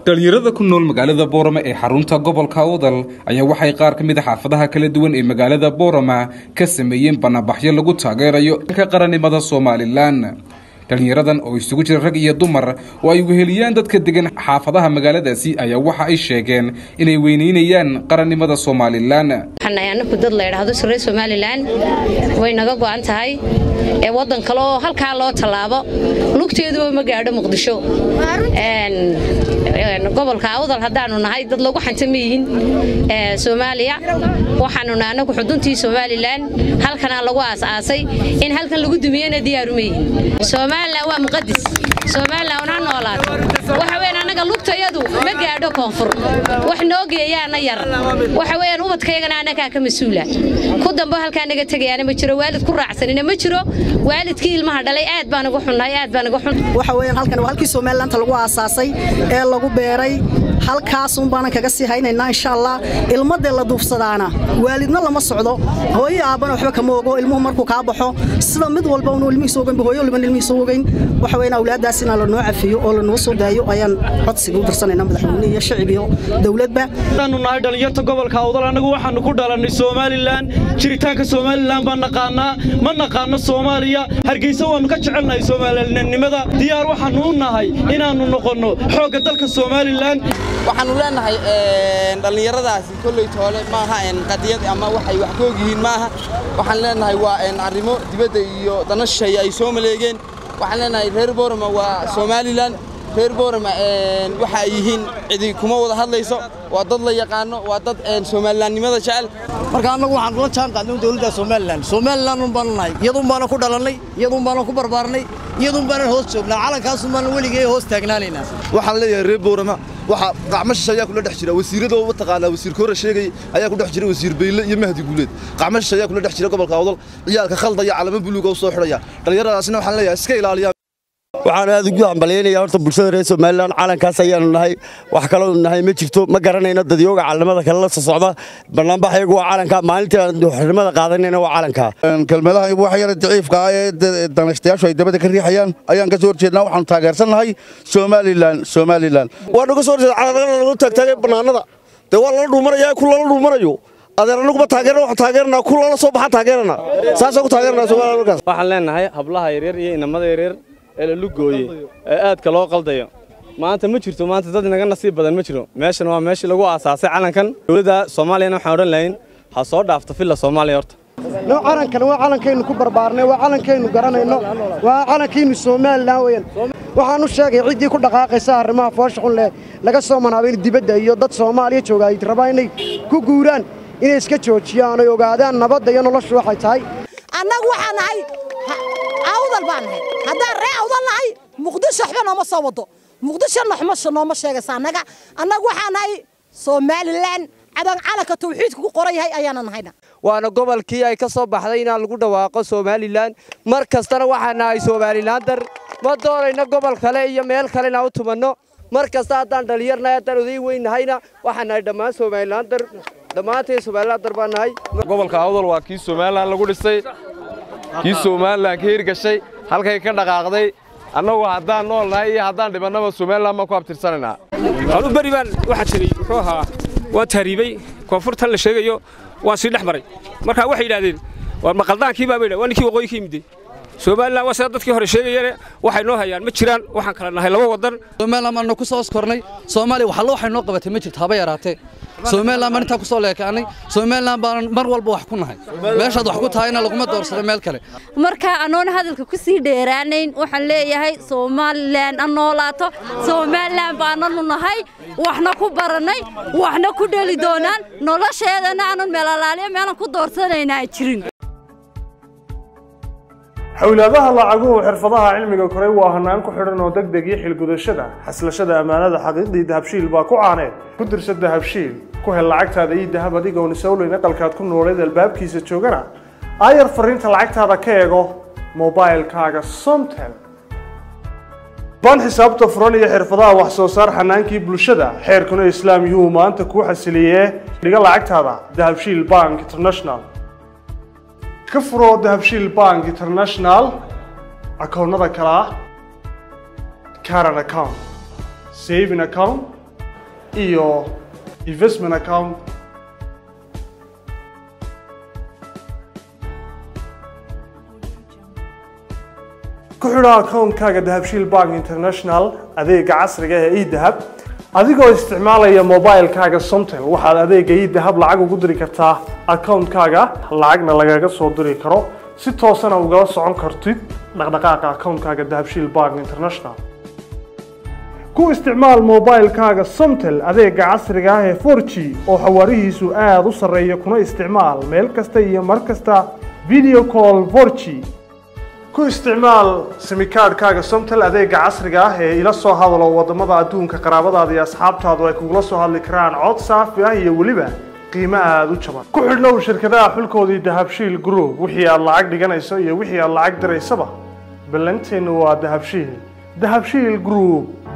dhalinyarada ku nool magaalada boorama ee xarunta gobolka awdal ayaa waxay qaar ka mid a xaafadaha kala duwan ee magaalada boorama ka sameeyeen banaanbaxyo lagu taageerayo ka qarannimada somalilan dhalinyaradan oo isugu jira rag iyo dumar oo ay weheliyaan dadka degan xaafadaha magaaladaasi ayaa waxa ay sheegeen inay weyneynayaan qarannimada somalilan waxaan anaku dad la idhaahdo sirre somalilan way naga go'an tahay ee waddan kale oo halkaa loo tallaabo lugteeduba ma gaadho muqdisho gobolka awdal haddaanu nahay dad lagu xanta ma yihin soomaaliya waxaanu nahay anagu xuduntii somalilan halkanaa lagu aas-aasay in halkan lagu dumiyana diyaaru ma yihin somalilan waa muqadis somalilan una noolaato waxa weyan annaga lugtayadu ma gaadho koonfur wax noo geeyaana yar waxa weeyaan ubadkaygana annagaa ka mas-uula ku dambo halkaa naga tegayaana ma jiro waalid ku raacsanina ma jiro waalidkii ilmaha dhalay aad baan uga xunnahay aad baan uga xun waxa weeyaan halkan waa halkii somalilandta lagu aasaasay ee lagu beeray halkaasun baanan kaga sii haynaynaa insha allah ilmadee la duufsadaana waalidna lama socdo hooyo aabbana waxba kama ogo ilmuhu markuu kaa baxo sida mid walba unu ilmihiisa ogaynba hooyo liban ilmihiisa ogayn waxa weeyaan awlaaddaas inaa lanoo cafiyo oo lanoo soo daayo ayaan codsiga u dirsanayna madaxweyne iyo shacib iyo dowladba waxaanu nahay dhallinyarta gobolka awdal annagu waxaanu ku dhalannay somalilan jiritaanka somalilan baan naqaanaa ma naqaano soomaaliya hargeysa waannu ka jecelnahay soomaalinimada diyaar waxaannu u nahay inaannu noqonno xoogga dalka somalilan waxaannu leenahay dhallinyaradaasi kolley toole maaha qadiyad ama waxay wax koog yihiin maaha waxaan leenahay waa arrimo dibadda iyo dana shisheeye ay soo maleegeen waxaan leenahay reer boorama waa somalilan reer boorama waxa ay yihiin cidi kuma wada hadlayso waa dad la yaqaano waa dad somalilaannimada jecel marka annagu waxaan kula jaan qaadnay dowladda somalilan somalilan un baanu nahay iyaduun baana ku dhalannay iyaduun baana ku barbaarnay iyaduun baanan hoos joognaa calankaasun baana weligee hoos taagnaanaynaa waxaan leeyahay reer boorama waxa qacmashish ayaa kula dhex jira wasiiradoo mataqaanaa wasiir koore sheegay ayaa ku dhex jira wasiir bayle iyo mahdi guuleed qacmashish ayaa kula dhex jira gobolka awdal ciyaalka khaldaya calamo buluuga u soo xidhaya dhallinyaradaasina waxaan leeyahay iska ilaaliya waxaan aad ugu hambalyaynaya horta bulshada reer somalilan calankaas ayaanu nahay wax kaloo nahay ma jirto ma garanayno dadyooga calamada kale la socda banaanbaxyagu waa calanka maalintii aan xornimada qaadanayna waa calanka kelmadaha wax yar daciifka ah ee danaystayaashu ay dabada ka riixayaan ayaan ka soo horjeednaa waxaanu taageersannahay somalilan somalilan waa naga soo horjeeda calanada lagu taagtaagay bannaanada dee waa lala dhuumanaya ku lala dhuumanayo adeer anaguma taageerna waxaan taageernaa ku lala soo baxa taageerana saasaan ku taageernaa somalilan markaas waxaan leenahay hablaha yaryar iyo inamada yaryar ee la lugooye ee aadka loo qaldayo maanta ma jirto maanta dad inaga nasiib badan ma jiro meeshan waa meeshii lagu aasaasay calankan dowladda soomaaliyana waxaan odhan lahayn ha soo dhaafto filla soomaaliya horta no calankan waa calankaynu ku barbaarnay waa calankaynu garanayno waa calankaynu somalilan weeyaan waxaan u sheegay ciddii ku dhaqaaqaysa arrimaha foosha xun leh laga soo manaabayn dibadda iyo dad soomaaliya jooga ay rabaan inay ku guuraan inay iska joojiyaan oy ogaadaan nabadda iyo noloshu waxay tahay annagu waxaan nahay awdal baan nahay haddaan ree awdal nahay muqdisho waxba nooma soo wado muqdisho noxmasho nooma sheegaysa annaga annagu waxaan nahay somalilan cadan calanka tawxiidka ku qoran yahay ayaana nahayna waana gobolkii ay ka soo baxday inaan lagu dhawaaqo somalilan mar kastana waxaan nahay somalilaandar ma doonayno gobol kale iyo meel kale inaan u tumanno mar kasta haddaan dhallinyarnahay haddaan oday weyn nahayna waxaan nahay dhammaan somalilaandar dhammaanteen somalilaandar baan nahay gobolka awdal waa kii somalilan lagu dhisay kii somalilan ka hirgashay halkay ka dhaqaaqday annagu haddaan nool nahay iyo haddaan dhibannaba somalilan baan ku abtirsanaynaa anu beri baan waxaa jiray muxuu ahaa waa taariibay koonfurtan la sheegayo waan sii dhex maray markaa waxay yidhaahdeen waa maqaldaankii baa baydha waa ninkii waqooyi ka yimiday somalilan waa sida dadkii hore sheegayeen waxay noo hayaan ma jiraan waxaan kala nahay laba wadan somalilan baanu ku soo oskornay soomaaliya waxallo waxay noo qabatay ma jirto haba yaraatee somalilan baan intaa ku soo leekaanay somalilan baan mar walba wax ku nahay meeshaad wax ku tahayna laguma doorsado meel kale marka anoon hadalka ku sii dheeraanayn waxaan leeyahay somalilan a noolaato somalilan baananu nahay waxna ku barannay waxna ku dheli doonaan nolosheedana aanan meelalaaliyo meelan ku doorsanayna ay jirin xowlaadaha lacaguhu xirfadaha cilmiga koray waa hanaan ku xidhan oo deg deg iyo xilgudashada xaslashada ammaanada xaqiiqdii dahabshiil baa ku caaneed ku dirsa dahabshiil ku hel lacagtaada iyo dahab adigoon isowleyn aqalkaad ku nooleed albaabkiisa joogana aayar fariinta lacagtaada ka eego mobailkaaga somtel baan xisaabta furan iyo xirfadaha wax soo saar xanaankii bulshada xeerkuna islaam yuhuu maanta kuu xasiliyee dhiga lacagtaada dahabshiil bank international ka furo dahabshiil bank international akoonnada kale ah caran account saving account iyo investment account ku xidho akoonkaaga dahabshiil bank international adeega casriga ee edahab adigoo isticmaalaya mobilekaaga somtel waxaad adeega edahab lacag ugu diri kartaa akoonkaaga lacagna lagaga soo diri karo si toosana ugala socon kartid dhaqdhaqaaqa akoonkaaga dahabshiil bank international ku isticmaal mobilekaaga somtel adeega casriga ah ee 4g oo xawaarihiisu aada u sarreeya kuna isticmaal meel kasta iyo mar kasta video call 4g ku isticmaal simikaadhkaaga somtel adeega casriga ah ee ila soo hadalo wadamada adduunka qaraabadaada iyo asxaabtaadu ay kugula soo hadli karaan cod saafi ah iyo weliba qiimo aada u jaban ku xidhnow shirkadaha xulkoodii dahabshiil group wixii aad lacag dhiganayso iyo wixii aad lacag diraysaba ballanteennu waa dahabshiil dahabshiil group